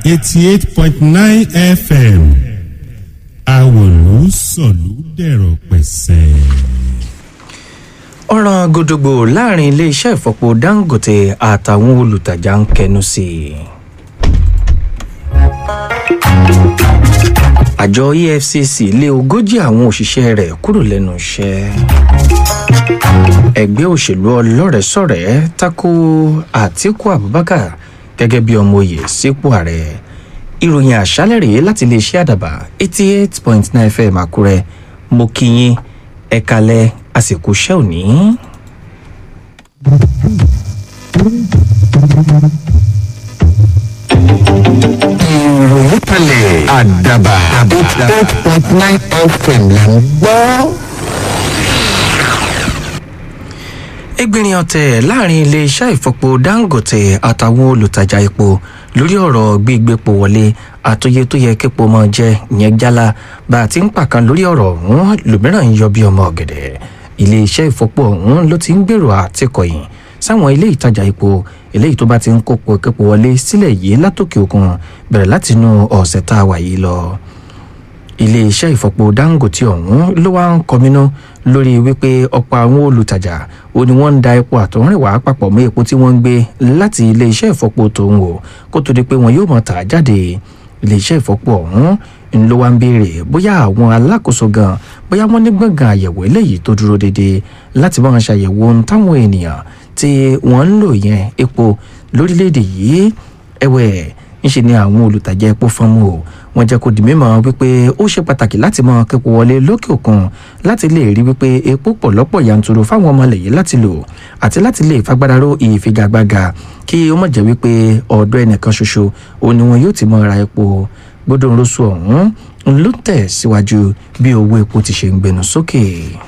eighty eight point nine fm àwòlú sọ̀lú dẹ̀rọ̀ pẹ̀sẹ̀. ọ̀ràn gòdògbò láàrin iléeṣẹ́ ìfọpo dangote àtàwọn olùtajà ń kẹnu sí i. àjọ efcc lé ogójì àwọn òṣìṣẹ́ rẹ̀ kúrò lẹ́nu iṣẹ́. ẹgbẹ́ òṣèlú ọlọ́rẹ̀ẹ́sọ̀rẹ́ tako àtiku abubakar gẹ́gẹ́ bí ọmọ oyè sípò ààrẹ ìròyìn àṣálẹ̀ rèé láti iléeṣẹ́ àdàbà eighty eight point nine fm àkúrẹ́ mo kí yín ẹ̀kalẹ̀ àsìkò iṣẹ́ òní. ìròyìn kalẹ̀ àdàbà eight point nine fm là ń gbọ́. ẹgbẹ̀rin ọ̀tẹ̀ láàrin iléeṣẹ́ ìfọpo dangote àtàwọn olùtajà epo lórí ọ̀rọ̀ gbígbépo wọlé àtúnyẹ tó yẹ képo mọ́ jẹ́ ìyẹn jálá bá a ti ń pàkan lórí ọ̀rọ̀ ọ̀hún lòmíràn ń yọ bí ọmọ ọ̀gẹ̀dẹ̀ iléeṣẹ́ ìfọpo ọ̀hún ló ti ń gbèrò àtikọ̀yìn sáwọn ilé ìtajà epo eléyìí tó bá ti ń kópo képo wọlé sílẹ̀ yìí látòkè òkun bẹ̀rẹ̀ látinú ọ̀sẹ̀ tá a wà yìí lọ iléeṣẹ́ ìfọpo dangote ọ̀hún ló wá ń kọminú lórí wípé ọ̀pọ̀ àwọn olùtajà ó ní wọ́n ń da epo àtọ̀rìnwá papọ̀ mọ́ epo tí wọ́n ń gbé láti iléeṣẹ́ ìfọpo tòun wò kó tó di pé wọn yóò mọ̀ tà á jáde iléeṣẹ́ ìfọpo ọ̀hún ń ló wá ń béèrè bóyá àwọn alákòóso gan bóyá wọ́n ní gbọ̀ngàn àyẹ̀wò eléyìí tó dúró déédéé láti bá wọn ṣàyẹ̀wò ohun táwọn ènìyàn tí wọ́n ń lò yẹn epo lórílẹ̀‐èdè yìí ẹ̀wẹ̀ ńṣe ni àwọn olùtajà epo fọ́nmù o wọ́n jẹ́ kó di mímọ̀ wípé ó ṣe pàtàkì láti mọ képo wọlé lókè òkun láti lè rí wípé epo pọ̀ lọ́pọ̀ yanturu fáwọn ọmọ lẹ́yìn láti lò àti láti lè fagbára ró ìfigagbága kí ó mọ̀ jẹ́ wípé ọ̀dọ̀ ẹnìkan ṣoṣo òun ni wọn yóò ti mọ ra epo gbódò ńlọsọ ọ̀hún ló tẹ̀ síwájú bí owó epo ti ṣe ń gbẹnu sókè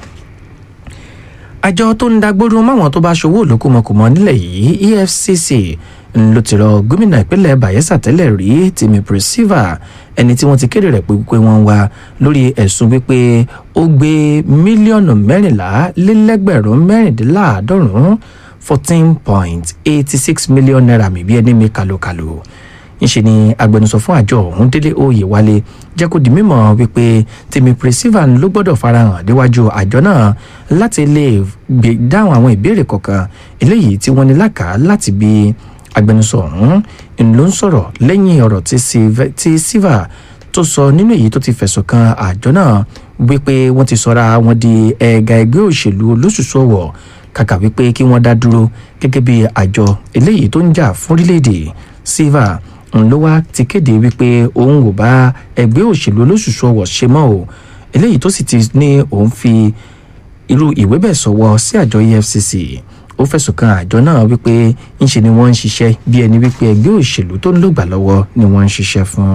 àjọ tó ń dagbóró máwọn tó bá ṣòwò olókùmọkùmọ nílẹ̀ yìí efcc ló ti rọ gómìnà ìpínlẹ̀ bayelsa tẹ́lẹ̀ rí tìmí priscilla ẹni tí wọ́n ti kéde rẹ̀ pé pé wọ́n wá lórí ẹ̀sùn wípé ó gbé mílíọ̀nù mẹ́rìnlá lélẹ́gbẹ̀rún mẹ́rìndínláàádọ́rùn-ún fourteen point eighty six million naira mi bí ẹni mi kàlòkàlò ńṣe ni agbẹnusọ fún àjọ ọ̀hún délé oyè wálé jẹ́ kó di mímọ̀ wípé tèmi priscilla ló gbọ́dọ̀ farahàn déwájú àjọ náà láti lè dáhùn àwọn ìbéèrè kọ̀ọ̀kan eléyìí tí wọ́n ní lákàá láti bí agbẹnusọ ọ̀hún ló ń sọ̀rọ̀ lẹ́yìn ọ̀rọ̀ tí silva tó sọ nínú èyí tó ti fẹ̀sùn kan àjọ náà wípé wọ́n ti sọra wọn di ẹ̀ka ẹgbẹ́ òṣèlú olóṣùṣù ọ̀wọ̀ kàkà wípé kí wọ́n dá dúró gẹ́gẹ́ bí àjọ eléyìí tó ń jà fún orílẹ̀-èdè silva ló wá ti kéde wípé òun ò bá ẹgbẹ́ òṣèlú olóṣùṣù ọ̀wọ̀ ṣe mọ́ o eléyìí tó sì ti ní òun fi irú ìwé bẹ́ẹ̀ sọ̀wọ́ sí àjọ efcc ó fẹ̀sùn kan àjọ náà wípé ńṣe ni wọ́n ń ṣiṣẹ́ bí ẹni wípé ẹgbẹ́ òṣèlú tó ń lògbà lọ́wọ́ ni wọ́n ń ṣiṣẹ́ fún.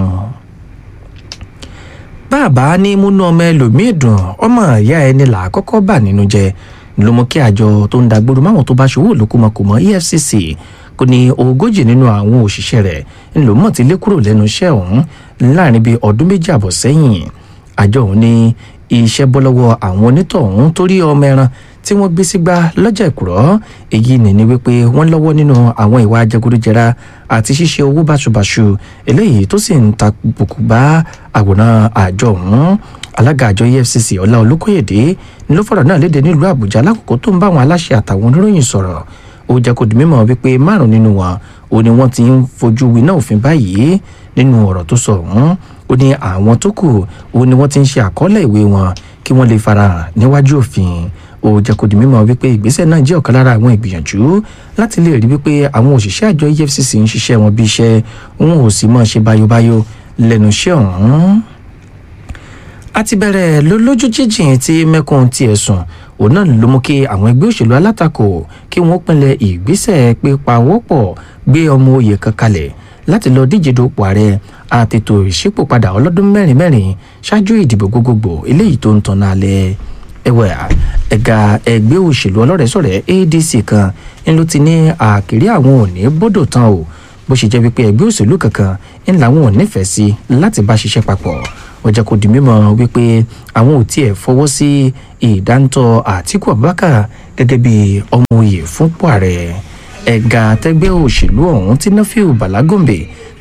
bàbá ní múnú ọmọ ẹlòmíì dùn ọmọ ìyá ẹni là á kọ́kọ́ bà nínú jẹ ló mú kí àjọ tó ń dagbóró máwọn tó bá ṣòwò lókùmọ̀kùmọ̀ efcc kò ní ogójì nínú àwọn òṣìṣẹ́ rẹ̀ ńlò mọ̀ ti lé kúrò lẹ́nu iṣẹ́ ọ̀hún láàrin bíi ọdún méjì àbọ̀ sẹ́yìn àjọ ọ̀hún ní iṣẹ́ bọ́ lọ́wọ́ àwọn onítọ̀hún torí ọmọ ẹran tí wọ́n gbé sígbà lọ́jà ìkùrọ́ èyí ni ni wípé wọ́n lọ́wọ́ nínú àwọn ìwà jẹgúdújẹrá àti ṣíṣe owó báṣubàṣu eléyìí tó sì ń ta bùkù bá àwòrán àjọ ọ̀hún alága àjọ efcc ọlá olókòyèdè ni ló fọ̀rọ̀ náà léde nílùú àbújá lákòókò tó ń bá àwọn aláṣẹ àtàwọn oníròyìn sọ̀rọ̀ ó jẹ́ kó di mímọ̀ wípé márùn nínú wọn ó ní wọ́n ti ń fojú winá òfin báyìí nínú ọ̀rọ̀ tó sọ ọ̀hún ó ní àwọn tó kù ó ní wọ́n ti ń ṣe àkọọ́lẹ̀ ìwé wọn kí wọ́n lè farahàn níwájú òfin ó jẹ́ kó di mímọ̀ wípé ìgbésẹ̀ náà jẹ́ ọ̀kan lára àwọn ìgbìyànjú láti lè rí wípé àwọn òṣìṣẹ́ àjọ efcc ń ṣiṣẹ́ wọn bí iṣẹ́ wọn ò sì mọ̀ ṣe báyóbáyó lẹ́nu iṣẹ́ ọ̀hún a ti bẹ̀rẹ̀ lójú jíjìn tí mẹ́kùn tiẹ̀ sùn òun náà ló mú kí àwọn ẹgbẹ́ òṣèlú alátakò kí wọ́n pinlẹ̀ ìgbésẹ̀ pípa wọ́pọ̀ gbé ọmọ oyè kan kalẹ̀ láti lọ díje dupò ààrẹ àtètò ìṣípòpadà ọlọ́dún mẹ́rin mẹ́rin ṣáájú ìdìbò gbogbogbò eléyìí tó ń tan náà lẹ̀ ẹ̀wẹ̀ ẹ̀ka ẹgbẹ́ òṣèlú ọlọ́rẹ̀ẹ́sọ̀rẹ́ adc kan ń ló ti ní àkèrè àwọn òní bọ́dọ̀ tán o bó ṣe jẹ́ wípé ẹgbẹ́ òṣèlú kankan ń làwọn ò nífẹ̀ẹ́ sí láti bá ṣiṣẹ́ papọ̀ ó jẹ́ kó di mímọ̀ wípé àwọn ò tiẹ̀ fọwọ́ sí ìdáńtọ́ àtìkú abubakar gẹ́gẹ́ bí ọmọ oyè fúnpọ̀ ààrẹ ẹ̀ka tẹ́gbẹ́ òṣèlú ọ̀hún tí nafiu balagombe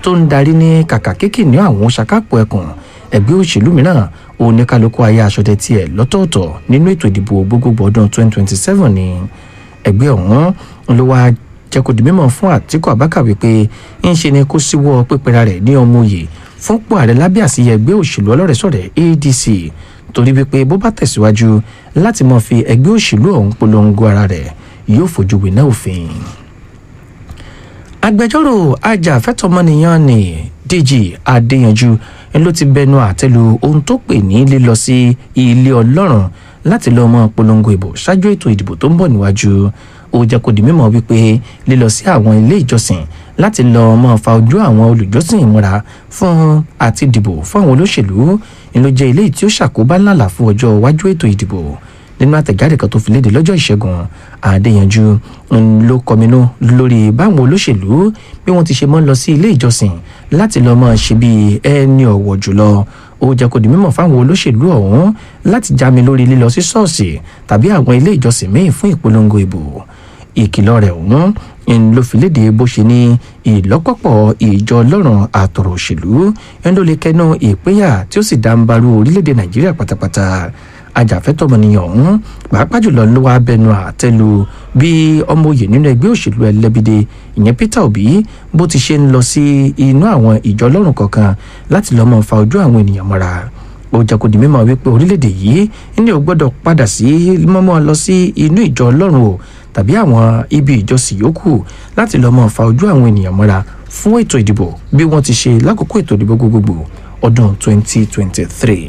tó ń darí ní kàkà kéèkì ní àwọn ṣàkápọ̀ ẹkùn ẹgbẹ́ òṣèlú mìíràn oníkálukú ayé aṣọdẹ tiẹ̀ lọ́tọ̀ọ̀tọ̀ nínú ètò ìdìbò gbogbogbò ọdún 2027 ni ẹgbẹ́ ọ̀hún ló wá jẹ́ kó di mímọ̀ fún àtìkù abákà wípé ń ṣe ni kó síwọ́ pípẹ́ra rẹ̀ ní ọmọ òye fúnpọ̀ ààrẹ lábẹ́ àsíyẹ ẹgbẹ́ òṣèlú ọlọ́rẹ̀sọ̀rẹ̀ adc torí wípé bó bá tẹ̀síwájú láti mọ̀ fi ẹgbẹ́ òṣèlú ọ̀hún polongo ara rẹ̀ yóò fojú winá òfin. agbẹjọ́rò ajàfẹ́tọ̀ọ́mọnìyàn ni dg adéyanjú ló ti bẹnu àtẹ́lu ohun tó pè ní lílọ sí ilé ọlọ́run láti lọ́ọ́ mọ́ polongo ìbò ṣáájú ètò ìdìbò tó ń bọ̀ níwájú ó jẹ́ kó di mímọ̀ wípé lílọ sí àwọn ilé ìjọsìn láti lọ́ọ́ mọ́ fa ojú àwọn olùjọ́sìn ìmúra fún àti dìbò fún àwọn olóṣèlú ni ló jẹ́ ilé tí ó ṣàkóbá ńláńlá fún ọjọ́ iwájú ètò ìdìbò nínú àtẹ̀jáde kan tó fi léde lọ́jọ́ ìṣẹ́gun àdéyanjú ló kọminú lórí báwọn olóṣèlú bí wọ́n ti ṣe mọ́ lọ sí ilé ìjọsìn láti lọ́ọ́ mọ́ ṣe bí ẹni ọ̀wọ̀ jùlọ ó jẹ́ kó di mímọ̀ fáwọn olóṣèlú ọ̀hún láti jámi lórí lílọ sí ṣọ́ọ̀ṣì tàbí àwọn ilé ìjọsìn míì fún ìpolongo ìbò ìkìlọ̀ rẹ̀ ọ̀hún ń ló fi léde bó ṣe ní ìlọ́pọ̀pọ̀ ìjọ ọlọ́run àtọ̀rọ̀ òṣèlú ń ló lè kẹ́nu ìpínyà tí ó sì dá ń barú orílẹ̀-èdè nàìjíríà pátápátá ajàfẹ́tọ̀mọnìyàn ọ̀hún pàápàá jùlọ ló wá bẹnu àtẹ́lu bí ọmọ òye nínú ẹgbẹ́ òṣèlú ẹlẹ́bìdẹ ìyẹn peter obi bó ti ṣe ń lọ sí inú àwọn ìjọ ọlọ́run kọ̀ọ̀kan láti lọ́ọ́ mọ́ fa ojú àwọn ènìyàn mọ́ra ó jẹ́ kó di mímọ̀ wípé orílẹ̀-èdè yìí ní ò gbọ́dọ̀ padà sí mọ́mọ́ lọ sí inú ìjọ ọlọ́run o tàbí àwọn ibi ìjọsìn yòókù láti lọ́ọ́ mọ́ fa ojú àwọn ènìyàn mọ́ra fún ètò ìdìbò bí wọ́n ti ṣe lákòókò ètò ìdìbò gbogbogbò ọdún 2023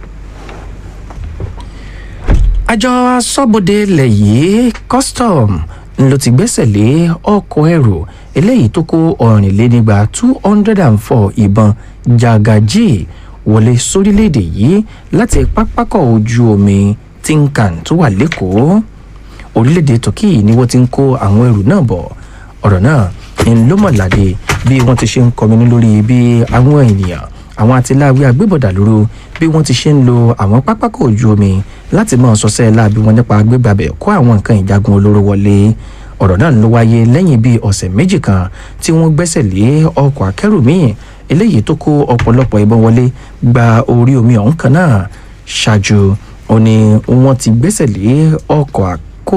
àjọ asọ́bodè ilẹ̀ yìí custom ló ti gbẹ́sẹ̀ lé ọkọ̀ ẹrù eléyìí tó kó ọ̀rìnlénígba two hundred and four ìbọn jagaji wọlé sórílẹ̀‐èdè yìí láti pápákọ̀ ojú omi tinkan tó wà lẹ́kọ̀ọ́ orílẹ̀‐èdè turkey ni wọ́n ti ń kó àwọn ẹrù náà bọ̀ ọ̀rọ̀ náà ń lómọ̀ládé bí wọ́n ti ṣe ń kọminú lórí bí àwọn ènìyàn àwọn atiláwí agbébọ̀dà lóru bí wọ́n ti ṣe ń lo àwọn pápákọ̀ ojú omi láti mọ̀ sọ́sẹ́ láàbí wọn nípa gbégbàbẹ̀ kó àwọn nǹkan ìjagun olóró wọlé ọ̀rọ̀ náà ló wáyé lẹ́yìn bíi ọ̀sẹ̀ méjì kan tí wọ́n gbẹ́sẹ̀ lé ọkọ̀ akẹ́rù míì eléyìí tó kó ọ̀pọ̀lọpọ̀ ìbọn wọlé gba orí omi ọ̀hún kan náà ṣáájú ó ní wọ́n ti gbẹ́sẹ̀ lé ọkọ̀ àkó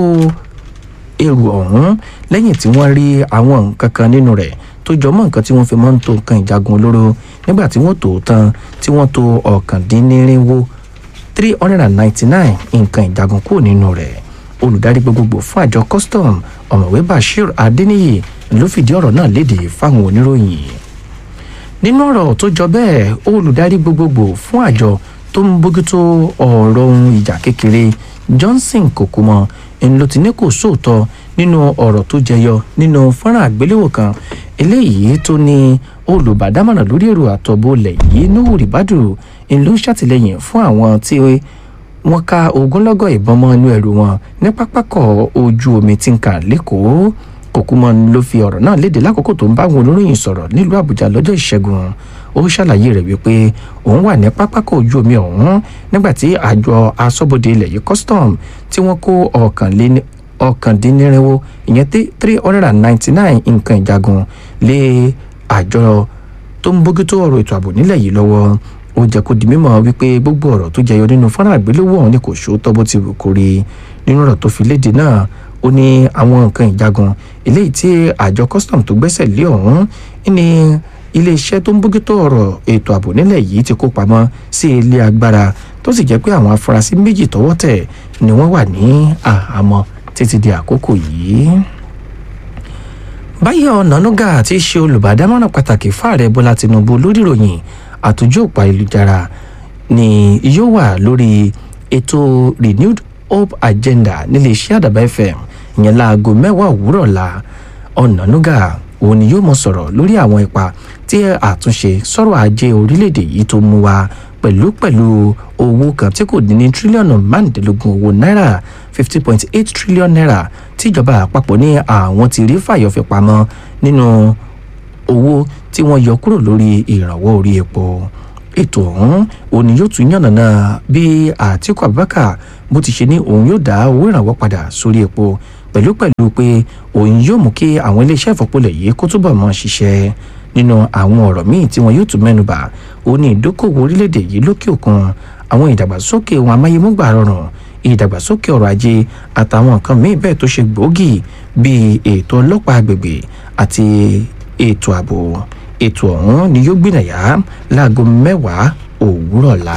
èrò ọ̀hún lẹ́yìn tí wọ́n rí àwọn nǹkan kan nínú rẹ̀ tó jọ mọ́ nǹkan tí wọ́n fi máa ń to nǹkan ìjagun olóró nígbà tí wọ́n tò ó tán tí wọ́n to ọ̀kàndínnírinwó three hundred and ninety-nine nǹkan ìjagun kúrò nínú rẹ̀ olùdarí gbogbogbò fún àjọ custom ọ̀mọ̀wé bashir adeniyi ló fìdí ọ̀rọ̀ náà léde fáwọn oníròyìn nínú ọ̀rọ̀ tó jọ bẹ́ẹ̀ olùdarí gbogbogbò fún àjọ tó ń bójútó ọ̀rọ̀ ohun ìjà kékeré johnson kòkúmọ ń ló ti ní kò sóòótọ́ nínú ọ̀rọ̀ tó jẹyọ nínú fọ́nrán àgbéléwò kan eléyìí tó ní olùbádámọ̀ràn lórí èrò àtọ̀bọ̀ ilẹ̀ yìí nuhu ribadu ń ló ń ṣàtìlẹ́yìn fún àwọn tí wọ́n ká ogunlọ́gọ̀ ìbọn mọ́ inú ẹrù wọn ní pápákọ̀ ojú omi tí ń kà lẹ́kọ̀ọ́ kòkúmọ́ ló fi ọ̀rọ̀ náà léde lákòókò tó ń bá àwọn olóyìn sọ̀rọ̀ nílùú àbújá lọ́jọ́ ìṣẹ́gun ó ṣàlàyé rẹ̀ wípé òun wà ní pápákọ̀ ojú omi ọ̀hún nígbà tí àjọ asọ́bodè ilẹ̀ yìí custom tí wọ́n kó ọ̀kànléní ọ̀kàndínnírinwó ìyẹn three hundred and ninety-nine nǹkan ìjagun lé àjọ tó ń bójútó ọ̀rọ̀ ètò ààbò nílẹ̀ yìí lọ́wọ́ ó jẹ́ kó di mímọ̀ wípé gbogbo ọ̀rọ̀ tó jẹyọ nínú fọ́nrán àgbéléwò ọ̀hún ni kò ṣòótọ́ bó ti wù kó rí nínú ọ̀rọ̀ tó fi léde náà ó ní àwọn nǹkan ìjagun eléyìí tí àjọ custom tó gbẹ́sẹ̀ lé ọ̀hún ní iléeṣẹ́ tó ń bójútó ọ̀rọ̀ ètò ààbò nílẹ̀ yìí ti kó pamọ́ sí ilé agbára tó sì jẹ́ pé àwọn afurasí méjì tọwọ́ tẹ̀ ni wọ́n wà ní àhámọ́ títí di àkókò yìí. báyọ̀ ọ̀nànúgà tí í ṣe olùbádámọ̀ràn pàtàkì fáàrẹ̀ bọ́lá tinubu lórí ìròyìn àtúnjò òpá ìlújára ni yóò wà lórí ètò renewed hope agenda níléeṣẹ́ àdàbà fm ìyẹn láago mẹ́wàá òwúrọ̀ la ọ̀nànúgà òun ni yóò mọ sọ̀rọ̀ lórí àwọn ipa tí àtúnṣe sọ̀rọ̀ ajé orílẹ̀-èdè yìí tó mú wa pẹ̀lú pẹ̀lú owó kan tí kò dín ní tírílíọ̀nù márùndínlógún owó náírà fifty point eight trillion naira tíjọba àpapọ̀ ní àwọn ti rí fàyọ̀fẹ́ pamọ́ nínú owó tí wọ́n yọ kúrò lórí ìrànwọ́ orí epo ètò ọ̀hún òun ni yóò tún yànnàná bí àtìkú abubakar bó ti ṣe ní òun yóò dá owó ìrànwọ́ padà sórí epo pẹ̀lú pẹ̀lú pé òun yóò mú kí àwọn iléeṣẹ́ ìfọ̀pọ̀lẹ̀ yìí kó túbọ̀ mọ́ ṣiṣẹ́ dáadáa. ó jẹ́ kó di mímọ̀ wípé gbogbo ọ̀rọ̀ tó jẹyọ nínú fọ́nrán àgbéléwò ọ̀hún ni kò ṣòótọ́ bó ti wù kó rí nínú ọ̀rọ̀ tó fi léde náà ó ní àwọn nǹkan ìjagun eléyìí tí àjọ custom tó gbẹ́sẹ̀ lé ọ̀hún nínú àwọn ọ̀rọ̀ míì tí wọn yóò tún mẹ́nubà ó ní ìdókòwò orílẹ̀-èdè yìí lókè òkun àwọn ìdàgbàsókè ohun amáyémúgbà rọrùn ìdàgbàsókè ọrọ̀ ajé àtàwọn nǹkan míì bẹ́ẹ̀ tó ṣe gbòógì bíi ètò ọlọ́pàá agbègbè àti ètò ààbò ètò ọ̀hún ni yóò gbìnàyà láago mẹ́wàá òwúrọ̀ la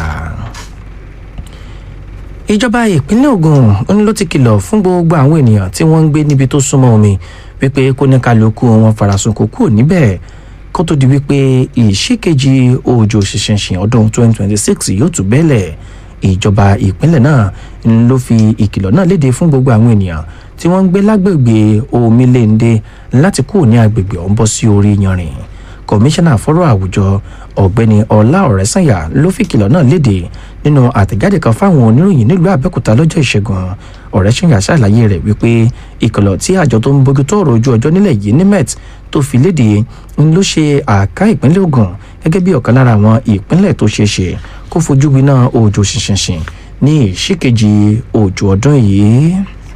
ìjọba ìpínlẹ̀ ogun ń ló ti kìlọ̀ fún gbogbo àwọn ènìyàn tí wọ́n ń gbé níbi tó súnmọ́ omi wípé kó ní kálukú wọn farasin kó kúrò níbẹ̀ kó tó di wípé ìṣìkejì òjò ṣìṣìṣìn ọdún 2026 yóò tún bẹ́lẹ̀ ìjọba ìpínlẹ̀ náà ń ló fi ìkìlọ̀ náà léde fún gbogbo àwọn ènìyàn tí wọ́n ń gbé lágbègbè omilende láti kúrò ní agbègbè ọ̀hún bọ́ sí orí yanrìn kọmíṣánná fọ́rọ̀ àwùjọ ọ̀gbẹ́ni ọlá ọ̀rẹ́sànyà ló fi kìlọ̀ náà léde nínú àtẹ̀jáde kan fáwọn oníròyìn nílùú àbẹ́òkúta lọ́jọ́ ìṣẹ́gun ọ̀rẹ́sànyà ṣàlàyé rẹ̀ wípé ìkìlọ̀ tí àjọ tó ń bójú tó ọ̀rọ̀ ojú ọjọ́ nílẹ̀ yìí nimet tó fi léde ń ló ṣe àká ìpínlẹ̀ ogun gẹ́gẹ́ bí ọ̀kan lára àwọn ìpínlẹ̀ tó ṣeé ṣe kó fojú winá òjò ṣinṣinṣin ní ìṣìkejì òjò ọdún yìí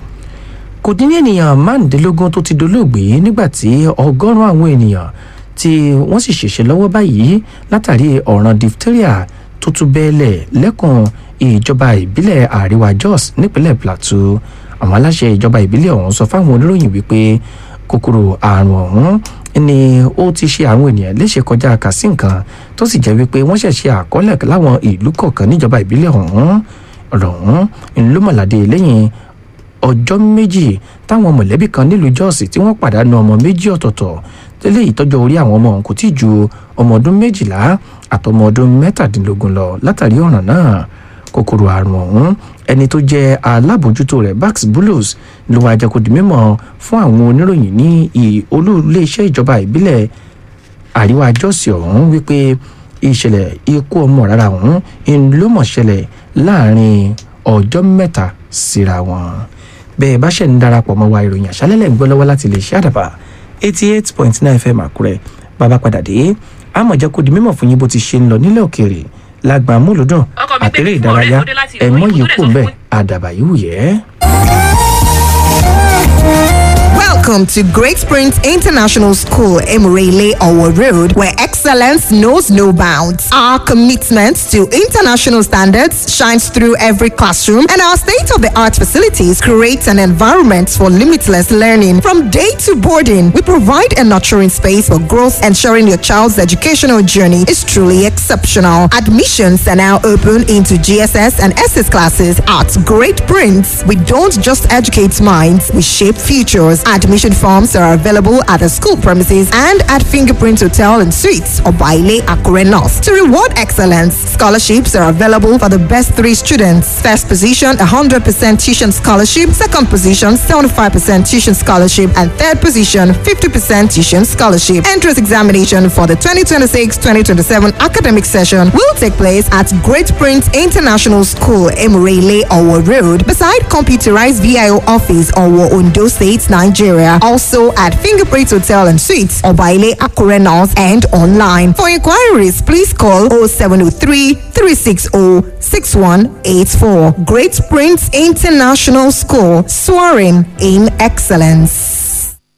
kò dín ní ènìyàn márùndínlógún tó ti dolóògbé nígbà tí ọgọ́rùn-ún àwọn ènìyàn tí wọ́n sì ṣèṣe lọ́wọ́ báyìí látàrí ọ̀ràn diphtheria tó tún bẹ́ẹ̀lẹ̀ lẹ́kùn ìjọba ìbílẹ̀ àríwá jos nípínlẹ̀ plateau àwọn aláṣẹ ìjọba ìbílẹ̀ ọ̀hún sọ fáwọn oníròyìn wípé kòkòrò àrùn ọ̀hún ni ó ti ṣe àwọn ènìyàn léṣe kọjá kàsí nǹkan tó sì jẹ́ wípé wọ́n ṣẹ̀ṣẹ̀ àkọọ́lẹ̀ láwọn ìlú kọ̀ọ̀kan níjọba ìbílẹ̀ ọ̀hún ọ̀rọ̀ ọ̀hún ńlọmọ̀ládé lẹ́yìn ọjọ́ méjì táwọn mọ̀lẹ́bí kan nílùú jọ́ọ̀sì tí wọ́n pàdánù ọmọ méjì ọ̀tọ̀ọ̀tọ̀ tẹ́lẹ̀ ìtọ́jọ́ orí àwọn ọmọ ọ̀hún kò tí ì ju ọmọ ọdún méjìlá àtọmọ ọdún mẹ́tàdínlógún lọ látàrí ọ̀ràn náà kòkòrò àrùn ọ̀hún ẹni tó jẹ́ alábòjútó rẹ̀ bax bulus ló wá jẹ́ kó di mímọ̀ fún àwọn oníròyìn ní olú iléeṣẹ́ ìjọba ìbílẹ̀ àríwá jọ́ọ̀sì ọ̀hún wípé ìṣẹ̀lẹ̀ ikú ọmọ rárá ọ̀hún ló mọ̀ ṣẹlẹ̀ láàrin ọjọ́ mẹ́ta síra wọn bẹ́ẹ̀ bá ṣẹ̀ ń darapọ̀ mọ́ wa ìròyìn àṣálẹ́lẹ̀ ń gbọ́ lọ́wọ́ láti lè ṣe àdàbà eighty eight point nine fm àkúrẹ́ bàbá padà dé àmọ̀ jẹ́ kó di mímọ̀ fún yín bó ti ṣe ń lọ nílẹ̀ òkèèrè lágbà múlùdùn àtẹ̀rẹ̀ ìdárayá ẹ̀mọ́ yìí kò ń bẹ̀ àdàbà yìí wù yẹ́. Welcome to Great Springs International School, Emirele Owo Road, where excellence knows no bounds. Our commitment to international standards shines through every classroom, and our state of the art facilities create an environment for limitless learning. From day to boarding, we provide a nurturing space for growth, ensuring your child's educational journey is truly exceptional. Admissions are now open into GSS and SS classes at Great Prince. We don't just educate minds, we shape futures. Admission forms are available at the school premises and at Fingerprint Hotel and Suites or Baile Akure North. To reward excellence, scholarships are available for the best three students. First position, 100% tuition scholarship. Second position, 75% tuition scholarship. And third position, 50% tuition scholarship. Entrance examination for the 2026-2027 academic session will take place at Great Prince International School, Emirele, Owo Road, beside computerized VIO office, Owo, Ondo State, Nigeria. Also at Fingerprint Hotel and Suites, Obaile Akure North and online. For inquiries, please call 0703 360 6184. Great Prince International School, soaring in excellence.